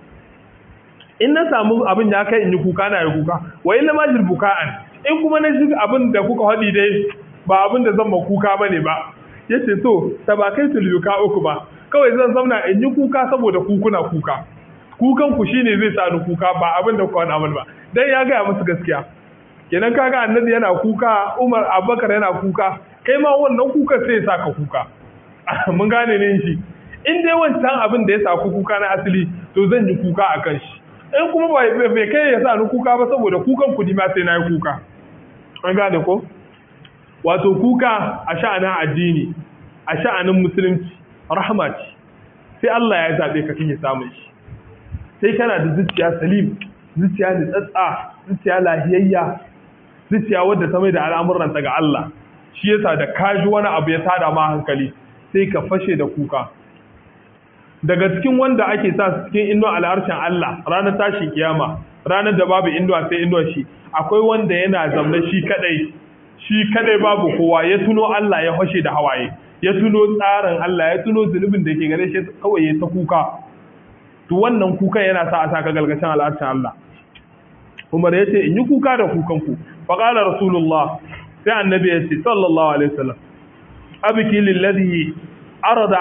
in na samu abin ya kai in yi kuka na yi kuka wa in lam ajid buka'an in kuma na ji abin da kuka haɗi dai ba abin da zan ma kuka ba ne ba ya ce to tabakai tulbuka uku ba kawai zan zauna in yi kuka saboda kukuna kuka kukan ku shine zai sa ni kuka ba abin da kuka wani ba dan ya gaya musu gaskiya kenan kaga annabi yana kuka umar abubakar yana kuka kai ma wannan kuka sai ya sa ka kuka mun gane ne shi in dai wancan abin da ya sa ku kuka na asali to zan yi kuka a kan shi in kuma bai kai ya sa ni kuka ba saboda kukan kudi ma sai na yi kuka an gane ko wato kuka a sha'anin addini a sha'anin musulunci rahama ce sai Allah ya zaɓe ka kake samun shi sai kana da zuciya salim zuciya da tsatsa zuciya lahiyayya zuciya wadda ta mai da al'amuranta ga Allah shi yasa da kaji wani abu ya tada ma hankali sai ka fashe da kuka daga cikin wanda ake sa su cikin inuwa al'arshen Allah ranar tashin kiyama ranar da babu inuwa sai inuwa shi akwai wanda yana zaune shi kadai shi kadai babu kowa ya tuno Allah ya fashe da hawaye ya tuno tsarin Allah ya tuno zunubin da ke gare shi kawai ya ta kuka to wannan kuka yana sa a saka galgashin al'arshen Allah Umar ya ce in yi kuka da kukan ku fa qala rasulullah sai annabi ya ce sallallahu alaihi wasallam abiki lillazi arada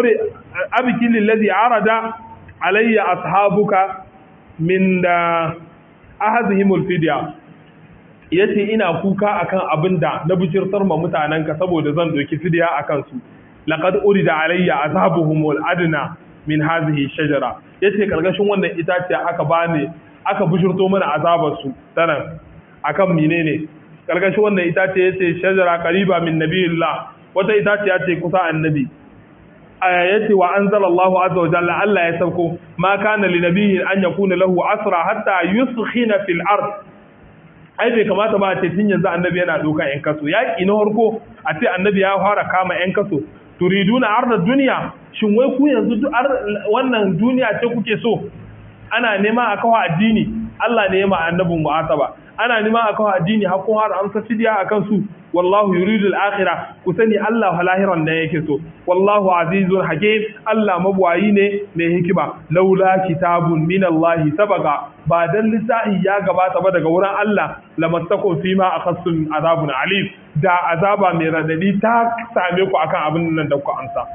abiki lillazi arada alayya ashabuka min da ahadhimul fidya yace ina kuka akan abinda na bujirtar ma mutanenka saboda zan doki fidya akan su laqad urida alayya azabuhum wal adna min hadhihi shajara yace karkashin wannan itaciya aka bani aka bujirto mana azabar su tanan akan menene karkashin wannan itaciya yace shajara qariba min nabiyillah wata itaciya ce kusa annabi yace wa anzala Allahu azza wa jalla Allah ya sauko ma kana li nabiyyin an yakuna lahu asra hatta yuskhina fil ard ai bai kamata ba a ce tun yanzu annabi yana dokan yan kaso yaki na harko a ce annabi ya fara kama yan kaso turiduna arda duniya shin wai ku yanzu wannan duniya ce kuke so ana nema a kawo addini Allah ne ya ma annabin mu'ataba ana nema a kawo addini har kun har amsa fidiya akan su wallahu yuridu al-akhirah ku sani Allah lahiran ne yake so wallahu azizun hakim Allah mabwayi ne mai hikima laula kitabun min Allah sabaga ba dan lisahi ya gabata ba daga wurin Allah lamattakum fima akhassum azabun alim da azaba mai radadi ta same ku akan abin nan da ku amsa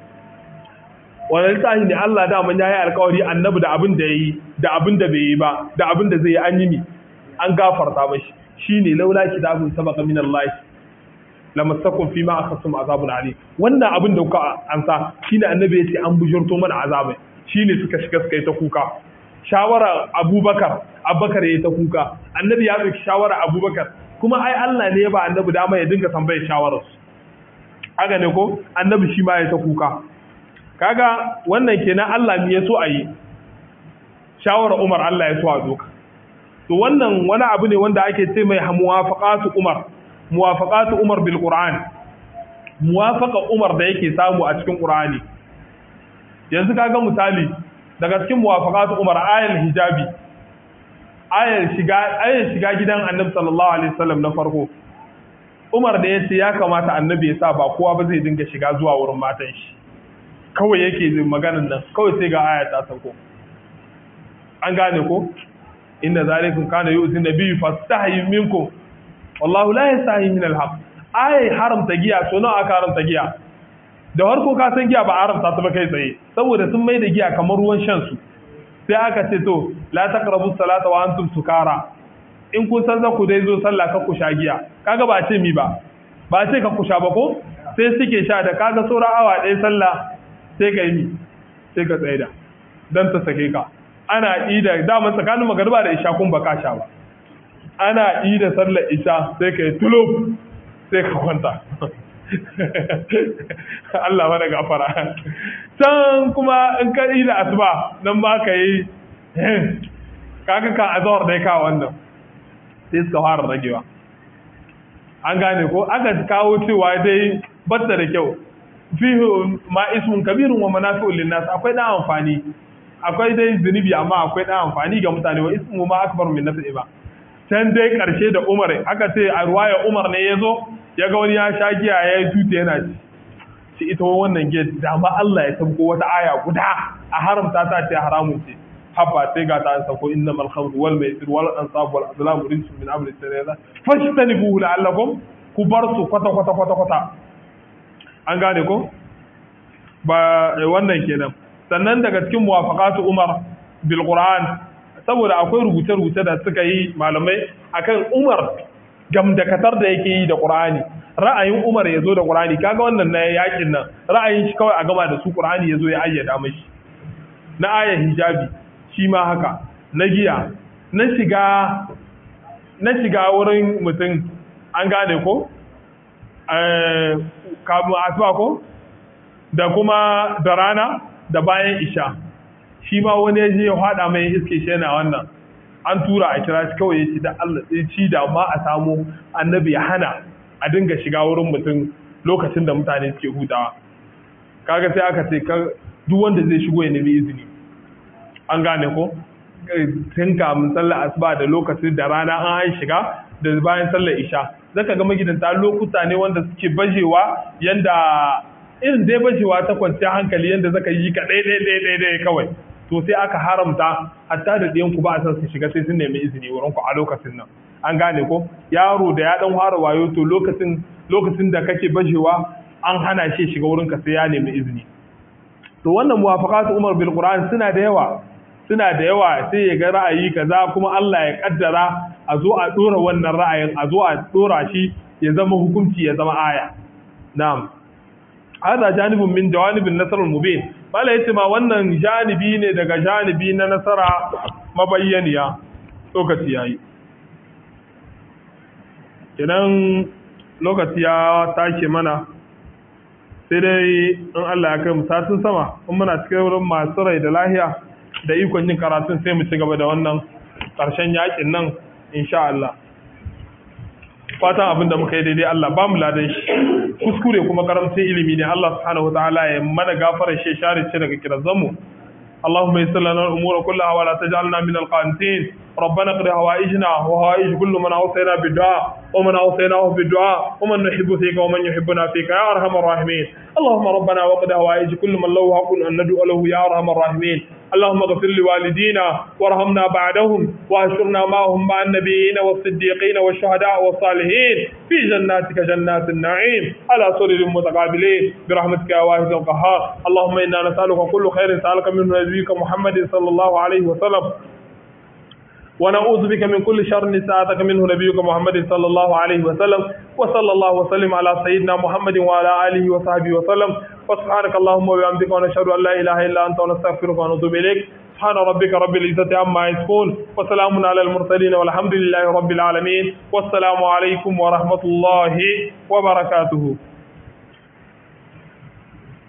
wannan lisahi ne Allah da man yayi alƙawari annabi da abin da yayi da abin da bai yi ba da abin da zai yi an yi mi an gafarta mashi shine laula kitabun sabaqa min Allah lamassakum fima akhasum azabun ali wannan abin da kuka ansa shine annabi yace an bujurto mana azabai shine suka shiga suka yi ta kuka shawara abubakar abubakar yayi ta kuka annabi ya dauki shawara abubakar kuma ai Allah ne ya ba annabi dama ya dinga tambayar shawarar su haka ne ko annabi shi ma ya ta kuka kaga wannan kenan Allah ne ya so a yi shawara Umar Allah ya so a doka to wannan wani abu ne wanda ake ce mai muwafaqatu Umar muwafaqatu Umar bil Qur'an muwafaqa Umar da yake samu a cikin Qur'ani yanzu kaga misali daga cikin muwafaqatu Umar ayal hijabi ayal shiga ayal shiga gidan Annabi sallallahu alaihi wasallam na farko Umar da yace ya kamata Annabi ya sa ba kowa ba zai dinga shiga zuwa wurin matan shi kawai yake maganan nan kawai sai ga aya ta sauko an gane ko inna zalikum kana yu'ti nabiyyu fastahi minkum wallahu la yastahi min alhaq ai haramta giya so nawa aka haramta giya da harko ka san giya ba haramta ta ba kai tsaye saboda sun mai da giya kamar ruwan shan su sai aka ce to la taqrabu salata wa antum sukara in kun san za ku dai zo sallah ka ku sha giya kaga ba ce mi ba ba ce ka ku sha ba ko sai suke sha da kaga saura awa ɗaya sallah sai ka yi sai ka tsaida dan ta sake ka ana ida dama tsakanin magariba da isha kun baka sha ba ana ida sallar isha sai ka yi tulub sai ka kwanta Allah mana gafara can kuma in ka ida asuba nan ba ka yi kaga ka azawar dai ka wannan sai suka fara ragewa an gane ko aka kawo cewa dai batta da kyau fihi ma ismun kabirun wa manafi'un linnas akwai dan amfani akwai dai zunubi amma akwai dan amfani ga mutane wa ismu ma akbar min nafsi ba can dai karshe da Umar aka ce a ruwaya Umar ne yazo ya ga wani ya sha giya ya yi tuta yana ci shi ita wannan giya da ma Allah ya tabko wata aya guda a haramta ta ce haramun ce habba sai ga ta sako innamal khamru wal maisir wal ansab wal azlam rijsun min amri shaytan fajtanibuhu la'allakum ku bar su kwata kwata kwata kwata an gane ko ba wannan kenan sannan daga cikin muwafaqatu Umar bil Qur'an saboda akwai rubuce-rubuce da suka yi malamai akan Umar gamdakatar da yake yi da Qur'ani ra'ayin Umar ya zo da Qur'ani kaga wannan na yakin nan ra'ayin shi kawai a gama da su Qur'ani ya zo ya ayyada mashi na ayar hijabi shi ma haka na giya na shiga na shiga wurin mutum an gane ko kamun asuwa ko da kuma da rana da bayan isha shi ma wani ya je ya haɗa mai iske shi yana wannan an tura a kira shi kawai ya ci da Allah ya ci da ma a samu annabi ya hana a dinga shiga wurin mutum lokacin da mutane suke hutawa kaga sai aka ce duk wanda zai shigo ya nemi izini an gane ko tun kamun sallar asuba da lokacin da rana an shiga da bayan sallar isha zaka ga magidanta lokuta ne wanda suke bajewa yanda irin dai bajewa ta kwanciyar hankali yanda zaka yi ka ɗaya ɗaya ɗaya ɗaya kawai to sai aka haramta hatta da ɗiyan ku ba a san su shiga sai sun nemi izini wurin ku a lokacin nan an gane ko yaro da ya dan fara wayo to lokacin lokacin da kake bajewa an hana shi shiga wurin ka sai ya nemi izini to wannan muwafaqatu Umar bil Qur'an suna da yawa suna da yawa sai ya ga ra'ayi kaza kuma Allah ya kaddara a zo a dora wannan ra'ayin a zo a dora shi ya zama hukunci ya zama aya na'am hada janibun min jawanibin nasarul mubin bala yace ma wannan janibi ne daga janibi na nasara mabayyaniya lokaci yayi idan lokaci ya take mana sai dai in Allah ya kai mu satin sama in muna cikin wurin masu rai da lahiya da ikon yin karatun sai mu ci gaba da wannan ƙarshen yakin nan insha Allah fatan abin da muka yi daidai Allah ba mu ladan shi kuskure kuma karamcin ilimi ne Allah subhanahu wataala ya mana gafara shi share ce daga kirazan mu اللهم يسر لنا الامور كلها ولا تجعلنا من القانتين ربنا اقضي هوائجنا وهوائج كل من اوصينا بالدعاء ومن اوصيناه بالدعاء ومن نحب فيك ومن يحبنا فيك يا ارحم الراحمين اللهم ربنا وقد هوائج كل من له حق ان ندعو له يا ارحم الراحمين اللهم اغفر لوالدينا وارحمنا بعدهم واهشرنا معهم مع النبيين والصديقين والشهداء والصالحين في جناتك جنات النعيم على سرر متقابلين برحمتك يا واحد القهار اللهم انا نسالك كل خير سالك منه نبيك محمد صلى الله عليه وسلم ونعوذ بك من كل شر ساعتك منه نبيك محمد صلى الله عليه وسلم وصلى الله وسلم على سيدنا محمد وعلى آله وصحبه وسلم وسبحانك اللهم وبحمدك ونشهد أن لا إله إلا أنت ونستغفرك ونتوب إليك سبحان ربك رب العزة عما يصفون وسلام على المرسلين والحمد لله رب العالمين والسلام عليكم ورحمة الله وبركاته